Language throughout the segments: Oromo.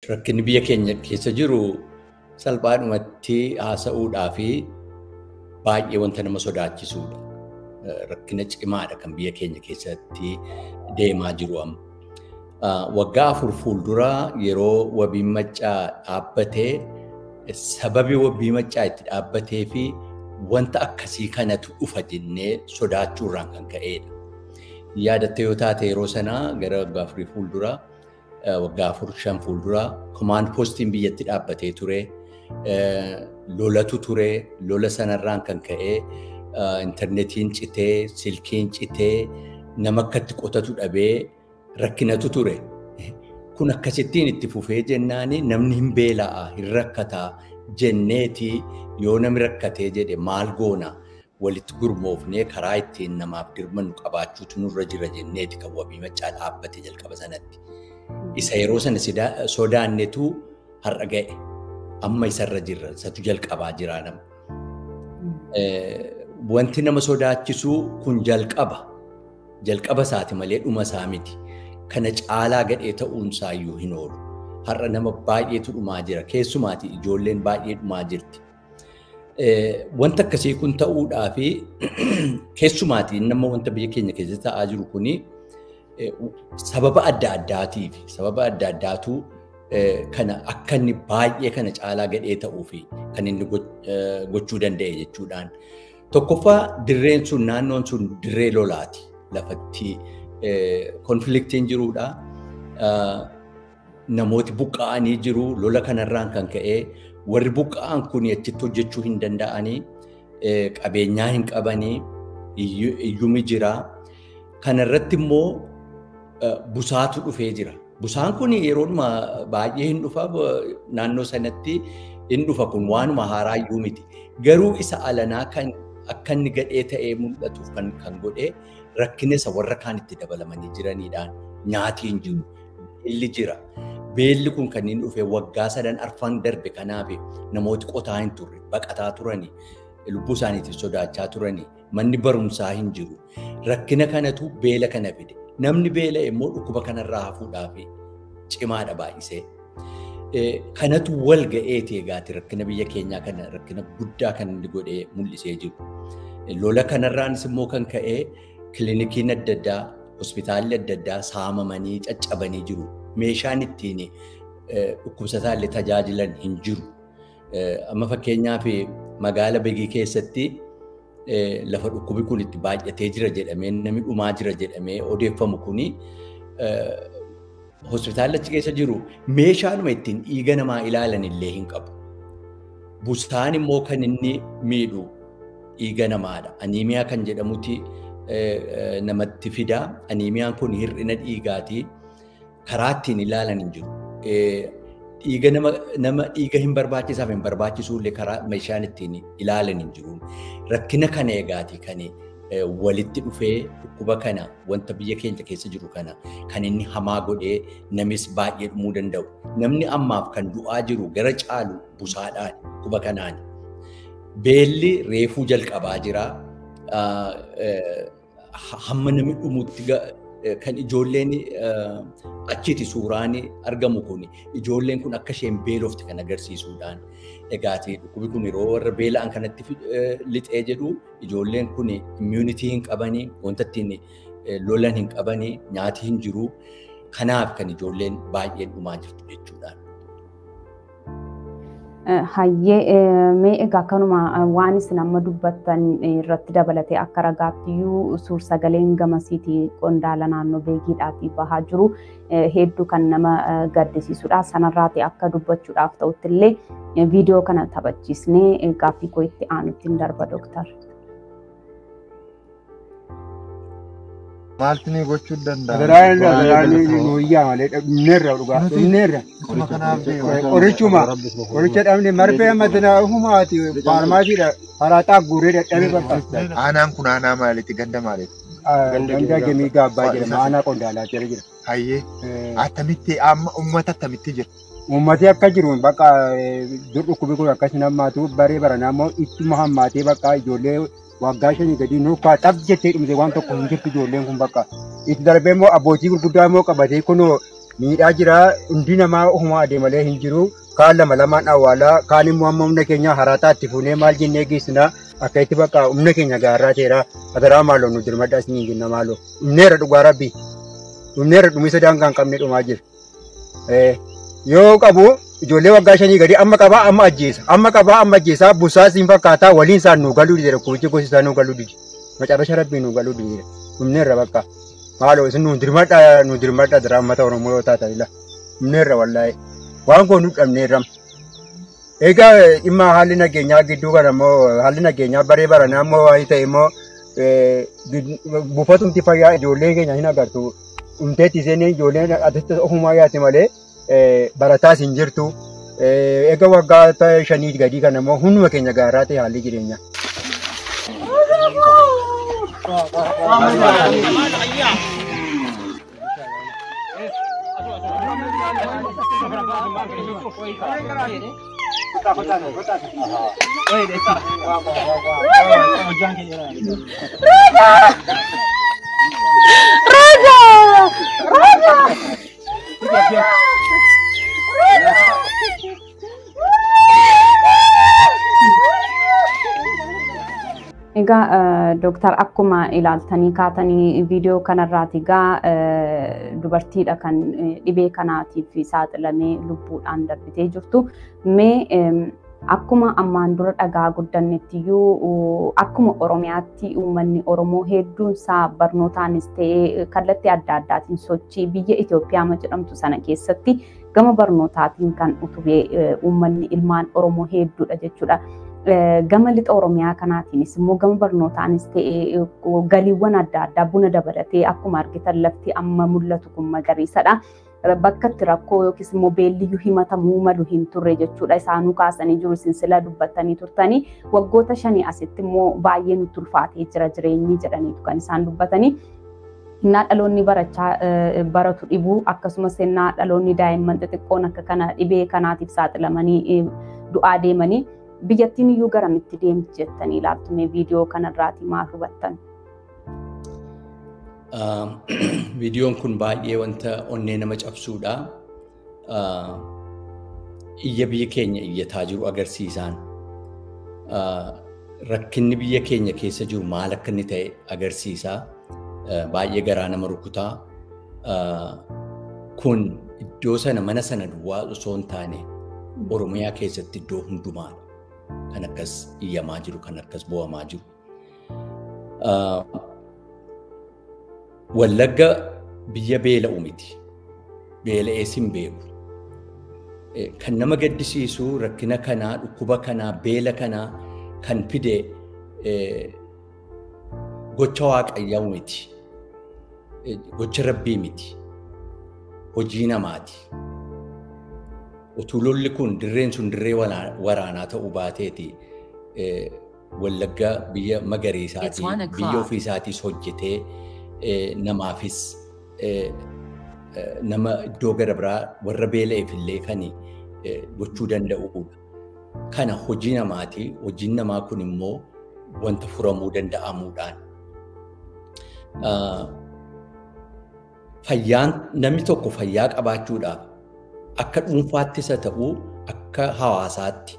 rakkinni biyya keenya keessa jiru salphaadhumatti haasa'uudhaa fi baay'ee wanta nama sodaachisuudha. Rakkina cimaadha kan biyya keenya keessatti deemaa jiru amma. Waggaa afur fuulduraa yeroo wabiin maccaa dhaabbatee sababi wabii maccaa itti dhaabbatee fi wanta akkasii kanatu dhufa jennee sodaachuurraan kan ka'edha. Yaadatte yoo taate yeroo sanaa gara waggaa afurii fuulduraa waggaa afur shan fuulduraa komaand poostiin biyyatti dhaabbatee ture. Lolatu ture. Lola sanarraan kan ka'e intarneetiin citee, silkiin citee, nama akkatti qotatu dhabee rakkinatu ture. Kun akkasittiin itti fufee jennaani namni hin beela'a, hin rakkataa jenneeti yoo namni rakkatee jedhe maal goona walitti gurmoofnee karaa ittiin namaaf dirmannu qabaachuutu nurra jira jenneeti kan wabii maccaa dhaabbate jalqaba sanatti. Isa yeroo sana sodaannetu har'a ga'e. Amma isarra jirra. Isatu jalqabaa jira nama. Wanti nama sodaachisu kun jalqaba. Jalqaba isaati malee dhuma isaa miti. Kana caalaa gadhee ta'uunsaa iyyuu hin oolu. Har'a nama baay'eetu dhumaa jira. Keessumaati ijoolleen baay'ee dhumaa jirti. Wanta akkasii kun ta'uudhaa fi keessumaati nama wanta biyya keenya keessatti ta'aa jiru kuni sababa adda addaatiif sababa adda addaatu kana akka inni baay'ee kana caalaa gadhee ta'uu fi kan inni gochuu danda'e jechuudhaan. Tokkoffaa dirreen sun naannoon sun dirree lolaati. Lafatti konfliktiin jiruudha. Namooti buqqa'anii jiru. Lola kanarraan kan ka'e warri buqqa'an kun achitti hojjechuu hin danda'anii qabeenyaa hin qabanii iyyumi jira. Kanarratti immoo busaatu dhufee jira. Busaan kun yeroodhuma baay'ee hin dhufa naannoo sanatti hin dhufa kun waanuma haaraa iyyuu miti. Garuu isa alanaa kan akka inni gadhee ta'ee mul'atuuf kan kan godhe rakkina isa warra kaanitti dabalamanii jiraniidhaan nyaati hin jiru. Beelli jira. Beelli kun kan inni dhufe waggaa sadan arfan darbe kanaaf namooti qotaa hin turre baqataa turanii lubbuu isaaniitiif sodaachaa turanii manni barumsaa hin jiru. Rakkina kanatu beela kana fide. Namni beela immoo dhukkuba kanarraa hafuudhaaf cimaadha baay'isee. Kanatu wal ga'eeti egaati rakkina biyya keenyaa kana rakkina guddaa kan inni godhee mul'isee jiru. Lola kanarraanis immoo kan ka'e kilinikiin adda addaa, hospitaalli adda addaa saamamanii caccabanii jiru. Meeshaan ittiin dhukkubsataa illee tajaajilan hin jiru. Amma fakkeenyaaf magaala Begii keessatti lafa dhukkubi kun itti baay'atee jira jedhamee namni dhumaa jira jedhamee odeeffamu kuni hospitaalli achi keessa jiru meeshaanuma ittiin dhiiga namaa ilaalan illee hin qabu. Busaan immoo kan inni miidhu dhiiga namaadha. Aniimiyaa kan jedhamuti namatti fida. Aniimiyaan kun hir'ina dhiigaati. Karaa ittiin ilaalan hin jiru. Dhiiga nama dhiiga hin barbaachisaaf hin barbaachisuullee karaa meeshaan ittiin ilaalan hin jiru. Rakkina kana egaati kan walitti dhufee dhukkuba kana wanta biyya keenya keessa jiru kana kan inni hamaa godhee namis baay'ee dhumuu danda'u. Namni ammaaf kan du'aa jiru gara caalu busaadhaan dhukkuba kanaan. Beelli reefuu jalqabaa jira. Hamma namni dhumutti kan ijoolleen achiiti suuraan argamu kun ijoolleen kun akka isheen beelofte kan agarsiisuudhaan egaati dhukkubi kun yeroo warra beela'an kanatti lixee jedhu ijoolleen kun immuunitii hin qabanii wanta ittiin lolan hin qabanii nyaati hin jiru kanaaf kan ijoolleen baay'een dhumaa jirtu jechuudhaan. Hayyee mee egaa kanuma waan isin amma dubbattan irratti dabalatee akka ragaattiyyuu suur sagaleen gamasiitii qondaala naannoo beegiidhaatii bahaa jiru hedduu kan nama gaddisiisudha. Sanarraati akka dubbachuudhaaf ta'utti illee viidiyoo kana taphachiisnee gaaffii koo itti aanutti hin darba dooktar. Maaltu ni gochuu danda'a? Federaalli federaalli guyyaa malee dhumneerra dhugaa dhumneerra. Qorichuma qoricha dhabne marfee matina humaati faarmaasiidha haraaxaa guuree dadhabee barbaachisa. Aanaan kun aanaa maaliiti? Ganda maaliiti? Ganda gemii gaabbaa jedhama aanaa qondaalaa jala jira. Hayyee attamitti amma uummata attamitti jira? Uummatni akka jiru bakka dur dhukkubi kun akkas nammaatu baree baranaa immoo ittuma hammaatee bakka ijoollee waggaa shanii gadi nuukaa xab jettee dhumte waan tokko hin jirtu ijoolleen kun bakka itti darbee immoo abbootii gurguddaa immoo qabatee kunoo miidhaa jira hundi namaa ofumaa adeemalee hin jiru kaan lama lamaan awwaalaa kaan immoo amma humna keenya haraataa itti fuunee maal jennee geessina akka itti bakka humna keenya gaarraa ta'eera ataraa maaloo nu dirmadhaa isin jenna maaloo humneerra dhugaa rabbi humneerra dhumisa daangaa hin qabne dhumaa jira yoo qabu ijoollee waggaa shanii gadi amma qabaa amma ajjeesa amma qabaa amma ajjeesaa busaa siin fakkaataa waliin isaan nu galuu didee rakkovichi gosi isaa nu galuu didi macarrasha rabbii nu galuu didi humneerra bakka maaloo isin nu dirmadhaa nu dirmadhaa dira uummata oromoo yoo taatan ila humneerra wallaa'e waan kun nu dhabneerram. Egaa dhimma haalli nageenyaa gidduu kana immoo haalli nageenyaa baree baranaa immoo waan ta'e immoo buufatumti fayyaa ijoollee keenya hin agartu. Humteetti isheen ijoolleen asitti ofumaa yaate malee barataas hin jirtu. Egaa waggaa shanii gadii kana immoo hunduma keenya gaaraa ta'e haalli jireenyaa. Egaa dooktar akkuma ilaaltanii kaatanii viidiyoo kanarraati egaa dubartiidha kan dhibee kanaatiif saaxilamee lubbuudhaan darbitee jirtu. Mee akkuma ammaan dura dhagaa guddanneettiyyuu akkuma Oromiyaatti uummanni Oromoo hedduun isaa barnootaanis ta'ee kallattii adda addaatiin sochii biyya Itoophiyaa jedhamtu sana keessatti gama barnootaatiin kan utubee uummanni ilmaan Oromoo hedduudha jechuudha. gama lixa oromiyaa kanaatiinis immoo gama barnootaanis ta'ee galiiwwan adda addaa buna dabalatee akkuma argitan lafti amma mul'atu kun magariisadha. Bakka itti rakkoo yookiis immoo beelliyyuu himatamuu malu hin turre jechuudha. Isaanuu kaasanii jiru sinsila dubbatanii turtanii waggoota shanii asitti immoo baay'ee nutti ulfaatee jira jireenyi jedhaniitu kan isaan dubbatanii. Innaa dhaloonni barachaa baratu dhibuu akkasumas innaa dhaloonni daa'imman xixiqqoon akka kana dhibee kanaatiif saaxilamanii du'aa deemanii biyyattiin iyyuu garamitti deemti jettanii ilaaltume viidiyoo kanarraati maal hubattan? Viidiyoon kun baay'ee wanta onnee nama cabsuudha. Iyya biyya keenya iyyataa jiru agarsiisaan. Rakkinni biyya keenya keessa jiru maal akka inni ta'e agarsiisaa. Baay'ee garaa nama rukutaa. Kun iddoo sana mana sana duwwaa osoo hin taane Oromiyaa keessatti iddoo hundumaadha. kan akkas iyyamaa jiru, kan akkas bo'amaa jiru. Wallagga biyya beela'u miti. Beela'ees hin beeku. Kan nama gaddisiisu rakkina kanaa, dhukkuba kanaa, beela kanaa kan fide gocha waaqayyaa miti. Gocha rabbii miti. Hojii namaati. utuu lolli kun dirreen sun dirree waraanaa ta'uu baateeti wallagga biyya magariisaati biyya ofiisaatis hojjetee namaafis nama iddoo gara biraa warra beela'eef illee kan gochuu danda'udha. Kana hojii namaati. Hojiin namaa kun immoo wanta furamuu danda'amuudhaan. Fayyaan namni tokko fayyaa qabaachuudhaaf akka dhuunfaattis haa ta'u akka hawaasaatti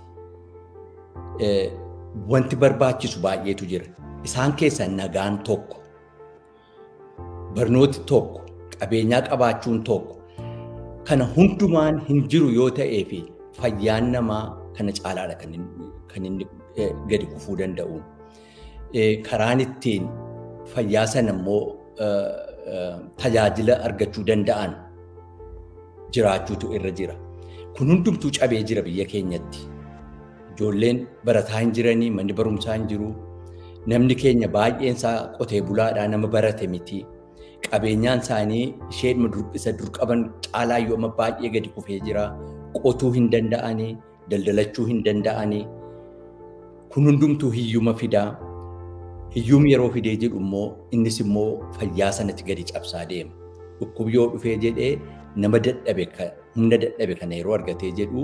wanti barbaachisu baay'eetu jira. Isaan keessaa nagaan tokko, barnooti tokko, qabeenyaa qabaachuun tokko kana hundumaan hin jiru yoo ta'ee fi fayyaan namaa kana caalaadha kan inni gadi kufuu danda'u. Karaan ittiin fayyaa sana immoo tajaajila argachuu danda'an jiraachuutu irra jira. Kun hundumtuu cabee jira biyya keenyatti. Ijoolleen barataa hin jiranii, manni barumsaa hin jiru. Namni keenya baay'een isaa qotee bulaadhaa nama barate miti. Qabeenyaan isaanii isheen isa dur qaban caalaa yoo amma baay'ee gadi kufee jira. Qotuu hin danda'anii, daldalachuu hin danda'anii. Kun hundumtuu hiyyuma fidaa. Hiyyumni yeroo fidee jedhu immoo innis immoo fayyaa sanatti gadi cabsaa deema. Dhukkubni yoo dhufee jedhee nama dadhabe humna dadhabe kana yeroo argatee jedhu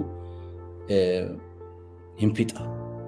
hin fixa.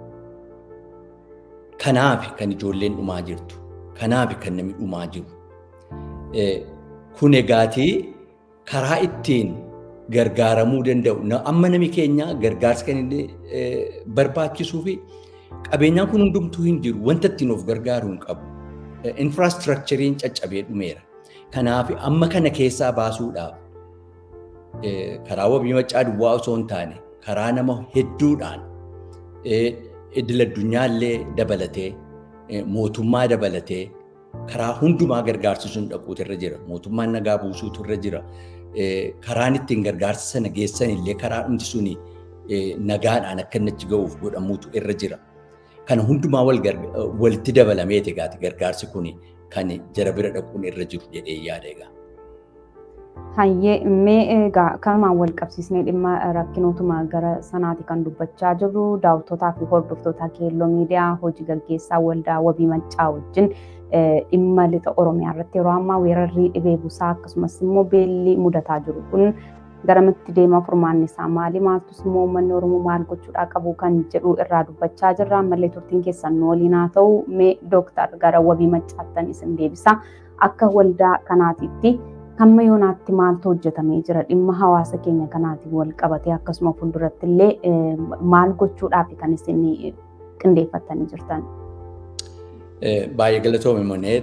Kanaaf kan ijoolleen dhumaa jirtu. Kanaaf kan namni dhumaa jiru. Kun egaatii karaa ittiin gargaaramuu danda'u. Amma nami keenya gargaarsa kan inni barbaachisuu fi qabeenyaan kun hundumtuu hin jiru. Wanta ittiin of gargaaruu hin qabu. Infiraastrukturiin caccabee dhumeera. Kanaaf amma kana keessaa baasuudhaaf karaa wabii maccaa duwwaa osoo hin taane karaa nama hedduudhaan idil addunyaallee dabalatee mootummaa dabalatee karaa hundumaa gargaarsisuun dhaquutu irra jira. Mootummaan nagaa buusuutu irra jira. Karaan ittiin gargaarsa sana geessan illee karaa hundi suni nagaadhaan akka inni achi ga'uuf godhamuutu irra jira. Kana hundumaa walitti dabalameeti egaati gargaarsi kun kan jara bira dhaquun irra jiru jedhee yaada egaa. Hayyee mee egaa kanumaan wal qabsiisnee dhimma rakkinootuma gara sanaati kan dubbachaa jirru daawwatootaa fi hordoftoota keelloo miidiyaa hojii gaggeessaa waldaa wabii maccaa wajjin dhimma lixa oromiyaa irratti yeroo ammaa weerarrii dhibee busaa akkasumas immoo beelli mudataa jiru kun garamitti deema furmaanni isaa maali maaltus immoo uummanni oromoo maal gochuudhaa qabu kan jedhu irraa dubbachaa jirra ammallee turtiin keessan nu waliin haa ta'u mee dooktar gara wabii maccaattan isin deebisa akka waldaa kanaatitti hamma yoonaatti maaltu hojjetamee jira dhimma hawaasa keenya kanaatiin wal qabatee akkasuma fuulduratti illee maal gochuudhaaf kan isin qindeeffattanii jirtan. Baay'ee galatoome monee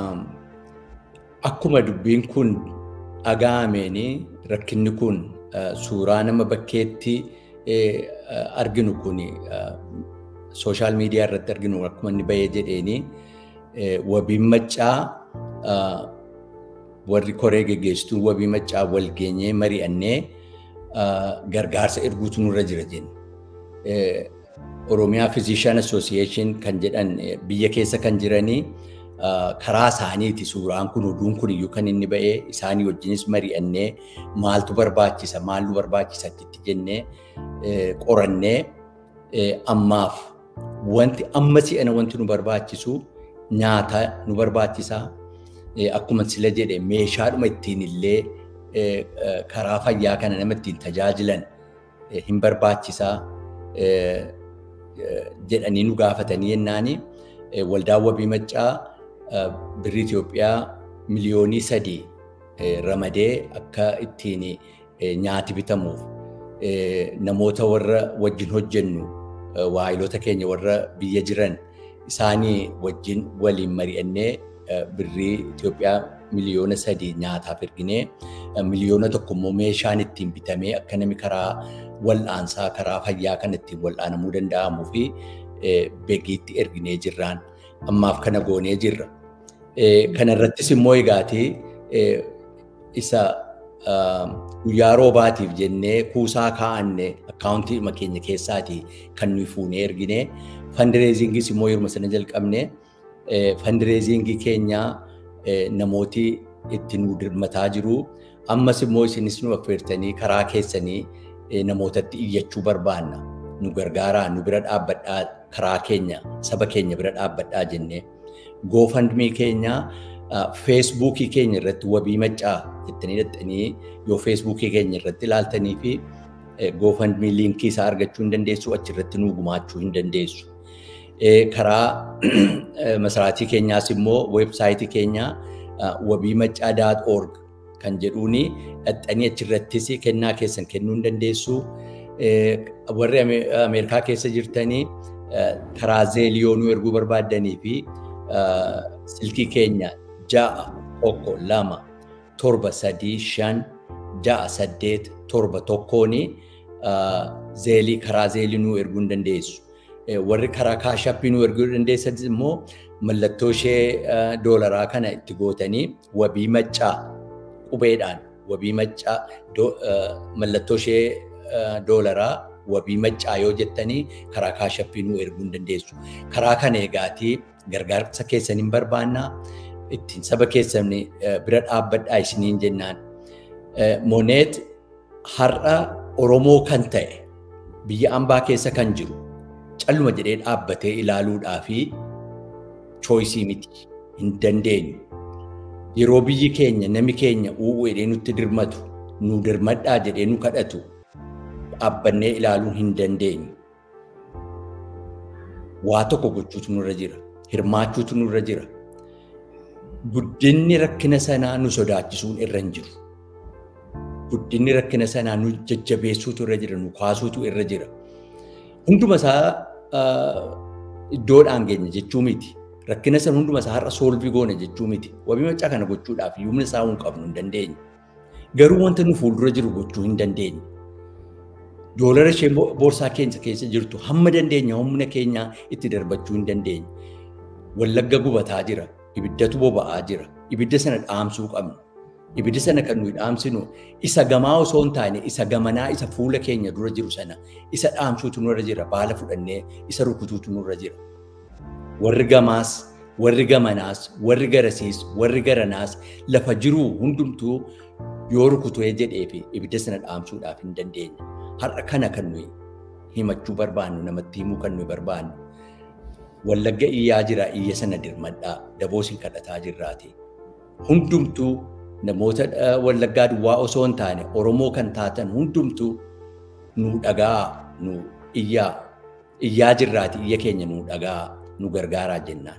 akkuma dubbiin kun dhaga'ameen rakkinni kun suuraa nama bakkeetti arginu kun sooshaal miidiyaa irratti arginu akkuma inni bahee jedheeni wabiin maccaa warri koree geggeessituun wabii maccaa wal geenyee mari'annee gargaarsa erguutu nurra jira jenne. Oromiyaa Physician Association kan jedhan biyya keessa kan jiranii karaa isaaniiti suuraan kun oduun kun iyyuu kan inni ba'ee isaanii wajjinis mari'annee maaltu barbaachisa maal nu barbaachisa itti jennee qorannee ammaaf wanti amma si'ana wanti nu barbaachisu nyaata nu barbaachisa akkuma sila jedhe meeshaadhuma ittiin illee karaa fayyaa kana nama ittiin tajaajilan hin barbaachisaa jedhanii nu gaafatanii jennaani waldaan wabii maccaa birrii Itoophiyaa miliyoonii sadii ramadee akka ittiin nyaati bitamuuf namoota warra wajjin hojjennu waayilota keenya warra biyya jiran isaanii wajjin waliin mari'annee birrii Itoophiyaa miliyoona sadii nyaataaf erginee miliyoona tokko immoo meeshaan ittiin bitamee akka namni karaa wal'aansaa karaa fayyaa kan ittiin wal'aanamuu danda'amuu fi beekiitti erginee jirraan ammaaf kana goonee jirra. Kana irrattis immoo egaati isa guyyaa roobaatiif jennee kuusaa kaa'anne akkaawuntii keenya keessaatii kan nuyi fuunee ergine fandireezingis immoo yeruma sana jalqabne fandireezingii keenya namooti itti nu dirmataa jiru. Ammas immoo isinis nu affeertanii karaa keessanii namootatti iyyachuu barbaanna. Nu gargaaraa, nu bira dhaabbadhaa karaa keenya, saba keenya bira dhaabbadhaa jennee. Goofandmii keenya feesbuukii keenya irratti wabii maccaa jettanii dhaxxanii yoo feesbuukii keenya irratti ilaaltanii fi goofandmii liinkii isaa argachuu hin dandeessu achirratti nu gumaachuu hin dandeessu. Karaa masaraatii keenyaas immoo weebsaayitii keenya wabii maccaa daat org kan jedhuuni dhaxxanii achirrattis kennaa keessan kennuu hin dandeessu. Warri Ameerikaa keessa jirtanii karaa zeeliyoo nu erguu barbaaddanii fi silkii keenya ja'a tokko lama torba sadii shan ja'a saddeet torba tokkooni zeelii karaa zeelii nu erguu hin dandeessu. Warri karaa kaashappii nu erguu dandeessan immoo mallattoo ishee doolaraa kana itti gootanii wabii maccaa qubeedhaan wabii maccaa mallattoo ishee doolaraa wabii maccaa yoo jettanii karaa kaashappii nu erguu hin dandeessu. Karaa kana eegaatii gargaarsa keessan hin barbaannaa ittiin saba keessan bira dhaabbadhaa isiniin jennaan. Moneet har'a Oromoo kan ta'e biyya ambaa keessa kan jiru calluma jedhee dhaabbatee ilaaluudhaa fi chooyisii miti hin dandeenyu. Yeroo biyyi keenya nami keenya uuu jedhee nutti dirmatu nu dirmadhaa jedhee nu kadhatu dhaabbannee ilaaluu hin dandeenyu. Waa tokko gochuutu nurra jira. Hirmaachuutu nurra jira. Guddinni rakkina sanaa nu sodaachisuun irra hin jiru. guddinni rakkina sanaa nu jajjabeessuutu irra jira, nu kaasuutu irra jira. Hunduma isaa iddoodhaan geenya jechuu miti. Rakkina sana hunduma isaa har'a soolvii goona jechuu miti. Wabii maccaa kana gochuudhaaf humna isaa hin qabnu hin dandeenye. Garuu wanta nu fuuldura jiru gochuu hin dandeenye. Doolara ishee boorsaa keenya keessa jirtu hamma dandeenya humna keenyaa itti darbachuu hin dandeenye. Wallagga gubataa jira. Ibiddatu boba'aa jira. Ibidda sana dhaamsuu qabna. Ibidda sana kan nuyi dhaamsinu isa gamaa osoo hin taane isa gamanaa isa fuula keenya dura jiru sana isa dhaamsuutu nurra jira. Baala fudhannee isa rukutuutu nurra jira. Warri gamaas, warri gamanaas, warri garasiis, warri garanaas lafa jiru hundumtuu yoo rukutee jedhee fi ibidda sana dhaamsuudhaaf hin dandeenye. Har'a kana kan nuyi himachuu barbaannu namatti himuu kan nuyi barbaannu. Wallagga iyyaa jira iyya sana dirmadhaa daboos hin kadhataa jirraati. Hundumtuu namoota wallaggaa duwwaa osoo hin taane Oromoo kan taatan hundumtuu nu dhagaa nu iyyaa iyyaa jirraati iyya keenya nu dhagaa nu gargaaraa jennaan.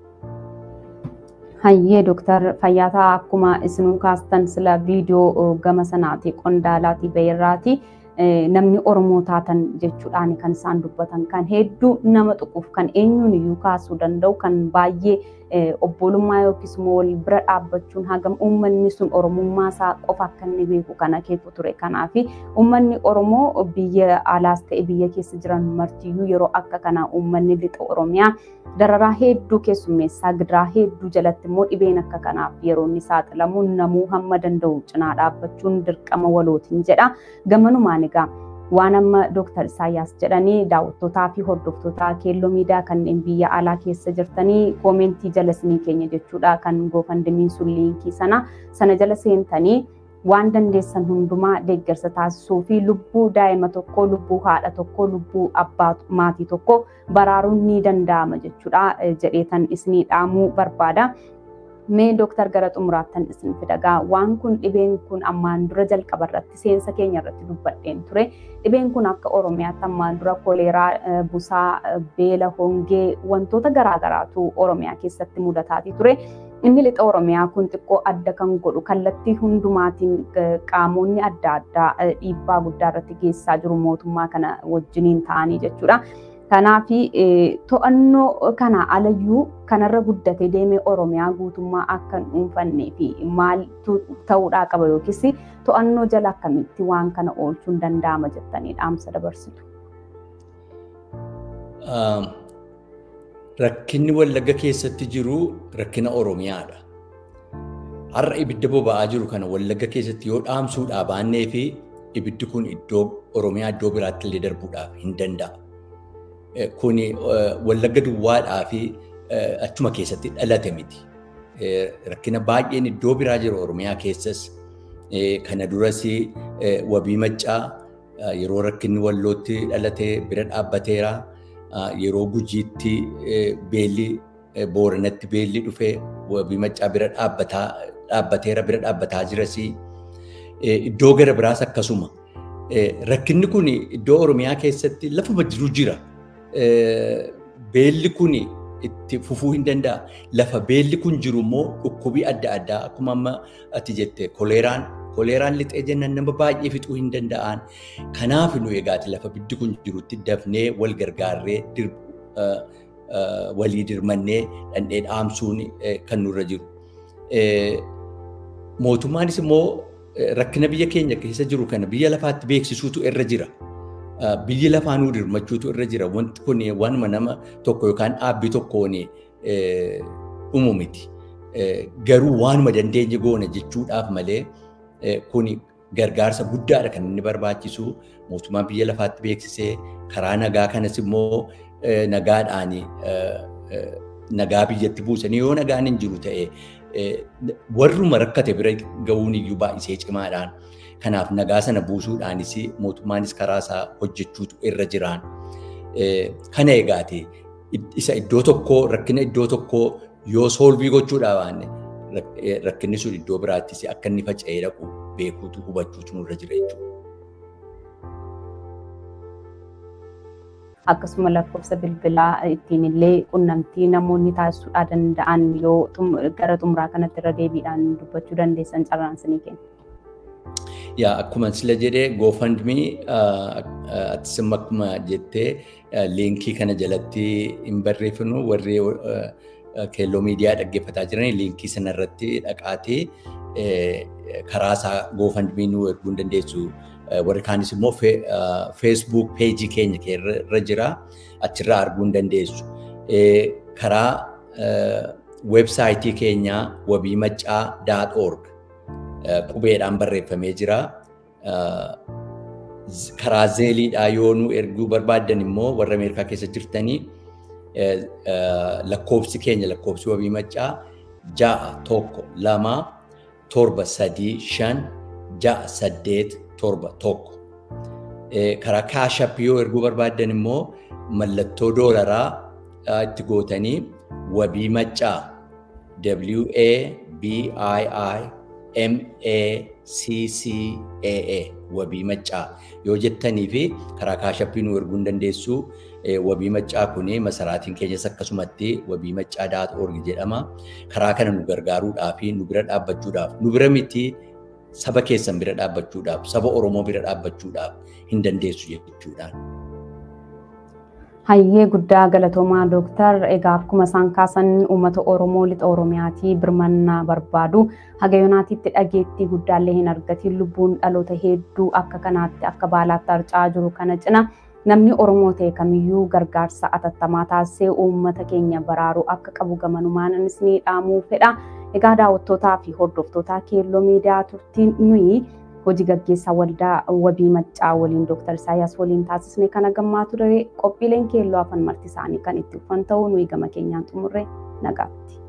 Hayyee Dooktar Fayyaataa akkuma isinuu kaastan sila viidiyoo gama sanaati qondaalaatii bahirraati. namni Oromoo taatan jechuudhaan kan isaan dubbatan kan hedduu nama tuquuf kan eenyuun iyyuu kaasuu danda'u kan baay'ee obbolummaa yookiis immoo wal bira dhaabbachuun hagam uummanni sun Oromummaa isaa qofa akka inni beeku kan akeeku ture. Kanaaf uummanni Oromoo biyya alaas ta'e biyya keessa jiran martiyyuu yeroo akka kanaa uummanni lixa Oromiyaa dararaa hedduu keessummeessaa gidiraa hedduu jalatti immoo dhibeen akka kanaaf yeroo inni saaxilamu namuu hamma danda'u cinaa dhaabbachuun dirqama walootiin jedha. Gamanumaan egaa waan amma Dooktar Isaayyaas jedhanii daawwattootaa fi hordoftoota keelloo miidiyaa kanneen biyya alaa keessa jirtanii koomentii jala isinii keenya jechuudha kan goofandimiin sun liinkii sana sana jala seentanii waan dandeessan hundumaa deeggarsa taasisuu fi lubbuu daa'ima tokkoo lubbuu haadha tokkoo lubbuu abbaa maatii tokkoo baraaruun ni danda'ama jechuudha jedheetan isinii dhaamuu barbaada. Mee dooktar gara xumuraattan isin fidagaa waan kun dhibeen kun ammaan dura jalqaba irratti seensa keenya irratti dubbadheen ture. Dhibeen kun akka Oromiyaatti ammaan dura koleeraa, busaa, beela, hongee wantoota garaagaraatu Oromiyaa keessatti mudataatii ture. Inni lixa Oromiyaa kun xiqqoo adda kan godhu kallattii hundumaatiin qaamonni adda addaa dhiibbaa guddaa irratti geessaa jiru mootummaa kana wajjiniin ta'anii jechuudha. Kanaaf to'annoo kana alayyuu kanarra guddatee deemee Oromiyaa guutummaa akka hin dhuunfannee fi maaltu ta'uudhaa qaba yookiis to'annoo jala akkamitti waan kana oolchuun danda'ama jettanii dhaamsa dabarsitu. Rakkinni wallagga keessatti jiru rakkina Oromiyaadha. Har'a ibidda boba'aa jiru kana wallagga keessatti yoo dhaamsuudhaa baannee fi ibiddi kun iddoo Oromiyaa iddoo biraatti illee darbuudhaaf hin danda'a. Kuni wallagga duwwaadhaa fi achuma keessatti dhalate miti. Rakkina baay'een iddoo biraa jiru Oromiyaa keessas. Kana duras wabii maccaa yeroo rakkinni wallootti dhalate bira dhaabbateera. Yeroo gujiitti beelli booranatti beelli dhufee wabii maccaa bira dhaabbateera bira dhaabbataa jiras. Iddoo gara biraas akkasuma. Rakkinni kun iddoo Oromiyaa keessatti lafuma jiru jira. Beelli kun itti fufuu hin danda'a. Lafa beelli kun jiru immoo dhukkubii adda addaa akkuma amma ati jette koleeraan koleeraan lixee jennaan nama baay'ee fixuu hin danda'an. Kanaaf nu egaati lafa ibiddi kun jirutti dafnee wal gargaarree walii dirmannee dhandhee dhaamsuun kan nurra jiru. Mootummaanis immoo rakkina biyya keenya keessa jiru kana biyya lafaatti beeksisuutu irra jira. Biyyi lafaa nuu dirmachuutu irra jira. Wanti kun waanuma nama tokko yookaan dhaabbii tokkoon dhumu miti. Garuu waanuma dandeenye goona jechuudhaaf malee kun gargaarsa guddaadha kan inni barbaachisu. Mootummaan biyya lafaatti beeksisee karaa nagaa kanas immoo nagaadhaan nagaa biyyatti buusanii yoo nagaan hin jiru ta'e warruma rakkate bira ga'uun iyyuu baay'isee cimaadhaan. Kanaaf nagaa sana buusuudhaanis mootummaanis karaa isaa hojjechuutu irra jiraan. Kana egaate isa iddoo tokkoo rakkina iddoo tokkoo yoo soolvii gochuudhaa baanne rakkinni sun iddoo biraattis akka inni faca'ee dhaqu beekuutu hubachuutu nurra jira jechuudha. Akkasuma lakkoofsa bilbilaa ittiin illee qunnamtii namoonni taasisuudhaa danda'an yoo gara xumuraa kanatti irra deebiidhaan dubbachuu dandeessan carraan isinii kenna. Yaa akkuma sila jedhee GoFundMe atisuma akkuma jettee liinkii kana jalatti hin barreeffinu warri keelloo miidiyaa dhaggeeffataa jiran liinkii sana irratti dhaqaatee karaa isaa GoFundMe nu erguu hin dandeessu. Warri kaanis immoo Facebook peejii keenya irra jira achirraa arguu hin dandeessu. Karaa weebsaayitii keenyaa wabiimaccaa.org qubeedhaan barreeffamee jira. Karaa zeeliidhaa yoo nu erguu barbaaddan immoo warra Ameerikaa keessa jirtanii lakkoofsi keenya lakkoofsi wabii maccaa ja'a tokko lama torba sadii shan ja'a saddeet torba tokko. Karaa kaashap yoo erguu barbaaddan immoo mallattoo doolaraa itti gootanii wabii maccaa W A B I I M A C C A A wabii maccaa yoo jettanii fi karaa kaashappii nu erguu hin dandeessu. Wabii maccaa kun masaraatiin keenyas akkasumatti wabii maccaa daat orgi jedhama. Karaa kana nu gargaaruudhaa fi nu bira dhaabbachuudhaaf nu bira miti saba keessan bira dhaabbachuudhaaf saba Oromoo bira dhaabbachuudhaaf hin dandeessu jechuudhaan. Hayyee guddaa galatoomaa dooktar egaa akkuma isaan kaasan uummata Oromoo lixa Oromiyaatii birmannaa barbaadu haga yoonaatiitti dhageettii guddaallee hin argatiin lubbuun dhaloota hedduu akka kanaatti akka baalaatti harca'aa jiru kana cina namni Oromoo ta'e kamiyyuu gargaarsa atattamaa taasisee uummata keenya baraaruu akka qabu gamanumaan anis ni dhaamuu fedha. Egaa daawwattootaa fi hordoftootaa keelloo miidiyaa turtiin nuyi hojii gaggeessaa waldaa wabii maccaa waliin Dr. Isaayyaas waliin taasisne kana gammaa ture qophiileen keelloo afan marti isaanii kan itti ufan ta'uu nuyi gama keenyaan xumurre nagaatti.